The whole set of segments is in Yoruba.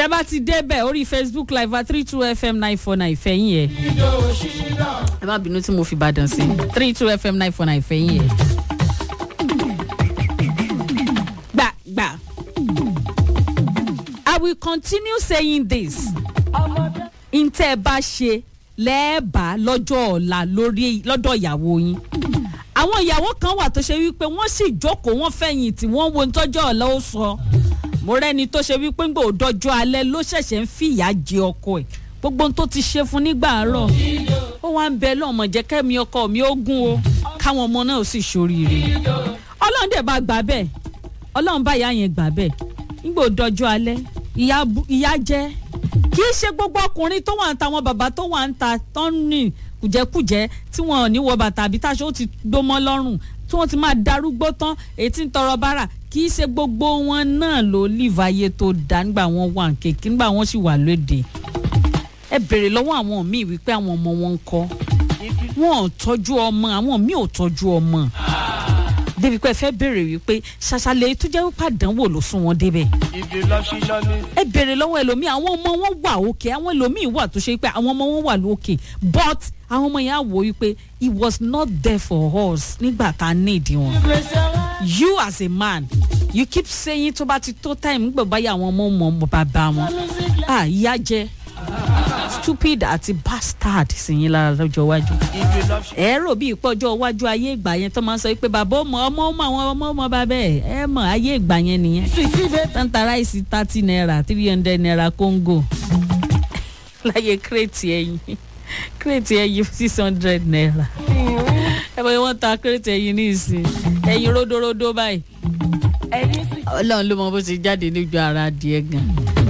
tẹ́ bá ti débẹ̀ orí facebook live at three two fm nine four nine fẹ̀yìn yẹn ẹ má bínú tí mo fi ìbàdàn sí three two fm nine four nine fẹ̀yìn yẹn. gbà gbà i will continue saying this ntẹ́ ẹ bá ṣe lẹ́ẹ̀bà lọ́jọ́ ọ̀la lórí lọ́dọ̀ ìyàwó yín àwọn ìyàwó kan wà tó ṣe wípé wọ́n sì jókòó wọ́n fẹ̀yìn tí wọ́n wo ntọ́jọ́ ọ̀la ó sọ mo rẹ́ni tó ṣe wípé ńgbà òdọ́jọ́ alẹ́ ló ṣẹ̀ṣẹ̀ ń fìyà jẹ ọkọ ẹ̀ gbogbo ohun tó ti ṣe fún nígbà àárọ̀ ó wá ń bẹ lọ́mọ jẹ́ kẹ́mi ọkọ mi ó gún o káwọn ọmọ náà sì ṣoríire ọlọ́run dẹ̀ bá gbà bẹ́ẹ̀ ọlọ́run bá ìyá yẹn gbà bẹ́ẹ̀ ńgbà òdọ́jọ́ alẹ́ ìyá jẹ́ kì í ṣe gbogbo ọkùnrin tó wà ń ta àwọn bàbá tó wà ń ta tó ń rìn kùjẹ́kùjẹ́ tí wọn ò ní wọ bàtà àbí táṣọ ó ti gbómọ́ lọ́rùn tí wọ́n ti máa darúgbó tán èyí tí ń tọrọ bára kì í ṣe gbogbo wọn náà ló líva ayé tó dá nígbà wọn wà ń kéèké nígbà wọn sì wà lóde ẹ béèrè lọ́wọ́ àwọn míì wípé àwọn ọmọ wọn ń kọ́ wọn ò tọ́jú ọmọ àwọn míì ò tọ́jú ọmọ débi pé ẹ fẹ́ béèrè wípé ṣàṣàlẹ̀ tó jẹ́ wípé àdánwò ló sún wọn débẹ̀ ẹ béèrè lọ́wọ́ ẹlòmíì àwọn ọmọ wọn wà òkè àwọn ẹlòmíì wà tó ṣe pé àwọn ọmọ wọn wà lókè but àwọn ọmọ yẹn á wò wípé he was not there for us nígbà tá a need wọn you as a man you keep saying tó bá ti tó time nígbà báyà àwọn ọmọ ọmọ bàbá wọn ah ìyá jẹ stupid àti bastard sì yín lára lọ́jọ́ iwájú. ẹ rò bí ìpọ́jọ́ iwájú ayé ìgbà yẹn tó máa ń sọ pé bàbá ọmọ ọmọ ọmọ àwọn ọmọ ọmọ bàbá ẹ ẹ mọ ayé ìgbà yẹn nìyẹn. tanta ráìsì thirty naira three hundred naira congo láyé kírètì ẹyin kírètì ẹyin six hundred naira. ẹ bọ́ wọ́n ta kírètì ẹyin ní ìsìn ẹyin ródóródó báyìí. ọlọ́run ló mọ bó ti jáde níjọ ara adìẹ gan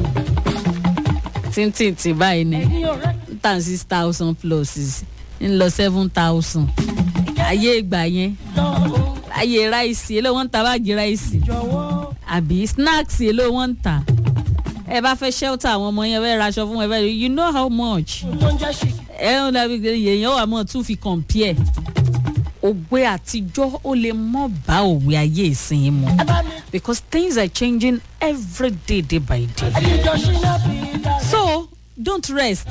tíntìntì báyìí ni tàn six thousand plus ń lọ seven thousand ayé ìgbà yẹn ayé ráìsì èlò wọn ń ta báàgì ráìsì àbí snacks èlò wọn ń ta ẹ bá fẹ́ shelter àwọn ọmọ yẹn fẹ́ raṣọ fún ẹ fẹ́ you know how much ẹ ń dàbí èèyàn wà mọ́ tún fi compare òwe àtijọ́ ó lè mọ́ bá òwe ayé ìsìn mu because things are changing every day day by day so don't rest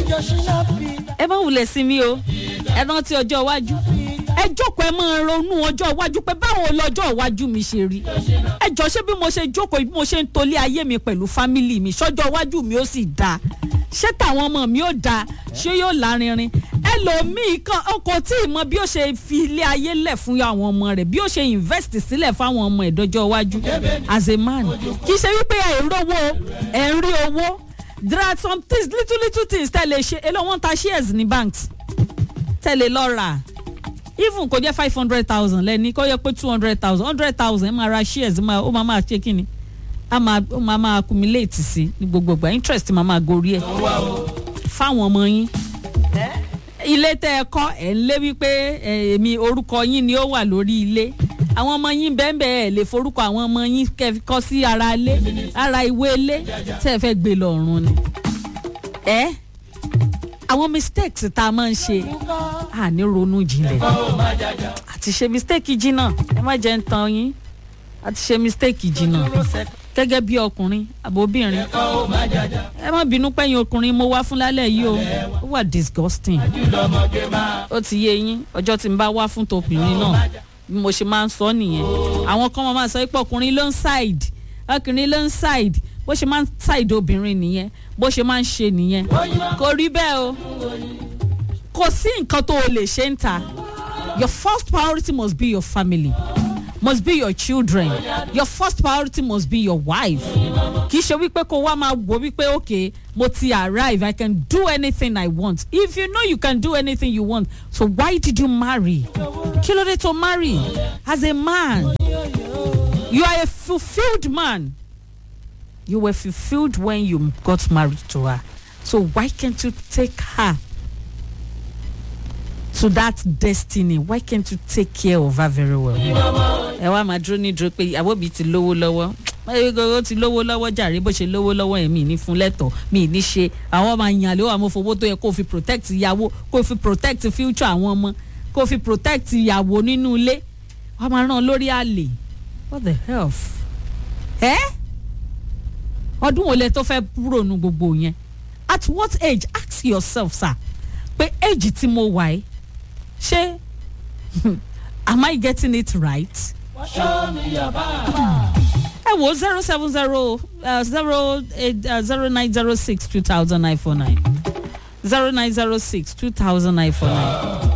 ẹ má wulẹ̀ sí mi o ẹ rántí ọjọ́ iwájú ẹ jókòó ẹ máa ronú ọjọ́ iwájú pé báwo lọ́jọ́ iwájú mi ṣe rí ẹ jọ ṣé bí mo ṣe jókòó bí mo ṣe ń tolé ayé mi pẹ̀lú fámìlì mi ṣọjọ́ iwájú mi ó sì dáa ṣé tàwọn ọmọ mi ó dáa ṣé yóò lárinrin ẹlòmíì kan ọkọ tí ì mọ bí ó ṣe fi ilé ayé lẹ̀ fún àwọn ọmọ rẹ̀ bí ó ṣe invest sílẹ̀ fáwọn ọmọ ìdọ́jọ́ iwájú as a man kì í ṣe wípé ẹ̀ ń rówó ẹ̀ ń rí owó there are some things little little things tẹ́lẹ̀ ṣe èlò wọn ta shares ní banks tẹ́lẹ̀ lọ rà even kò jẹ́ five hundred thousand lẹ́ni kò yẹ pé two hundred thousand hundred thousand ẹ máa ra shares ó máa máa ṣe kí ni a máa ó máa máa accumulate sí ní gbogbo ìgbà interest máa máa gorí ẹ̀ fáwọn ọmọ yín ilé tẹ́ ẹ kọ́ ẹ̀ ń lé wípé èmi orúkọ yín ni ó wà lórí ilé àwọn ọmọ yín bẹ́ẹ̀ ẹ̀ lè forúkọ àwọn ọmọ yín kọ́ sí ara ilé ara ìwé ilé tẹ́ ẹ fẹ́ gbé lọ́rùn ni. ẹ àwọn mistakes tá a máa ń ṣe à ní ronú jinlẹ̀ àti ṣe mistake jìnnà ẹ má jẹ́ ń tan yín àti ṣe mistake jìnnà gẹ́gẹ́ bí ọkùnrin àbóbìnrin ẹ má bínú pẹ́yìn ọkùnrin mo wá fún lálẹ́ yìí o ó wà disgusting ó ti yé yín ọjọ́ tí n bá wá fún tobìnrin náà bí mo ṣe máa ń sọ nìyẹn àwọn kan máa sọ pé ọkùnrin ló ń side ọkùnrin ló ń side bó ṣe máa ń side obìnrin nìyẹn bó ṣe máa ń ṣe nìyẹn kò rí bẹ́ẹ̀ o kò sí nǹkan tó o lè ṣe ń ta your first priority must be your family must be your children your first priority must be your wife kì í ṣe wípé kó wá máa wò wípé okay mo ti arrive i can do anything i want if you know you can do anything you want so why did you marry kí ló dé tó marry as a man you are a fulfilled man you were fulfilled when you got married to her so why can't you take her to that destiny why can't you take care of her very well. ẹ wá máa dúró ní dúró pé ìyàwó mi ti lówó lọ́wọ́ ó ti lówó lọ́wọ́ jàre bó ṣe lówó lọ́wọ́ yẹn mi ní fún lẹ́tọ̀ọ́ mi ní ṣe àwọn ọmọ àyàn ló wà mo fowó tó yẹ kó fi protect ìyàwó kó fi protect future àwọn ọmọ kó fi protect ìyàwó nínú ilé wàá máa ràn lórí àlè what the hell ẹ ọdún wo lẹ tó fẹ́ ronú gbogbo yẹn at what age ask yourself sir pé age tí mo wà yìí ṣé am I getting it right? ẹ wo zero seven zero zero eight zero nine zero six two thousand nine four nine zero nine zero six two thousand nine four nine.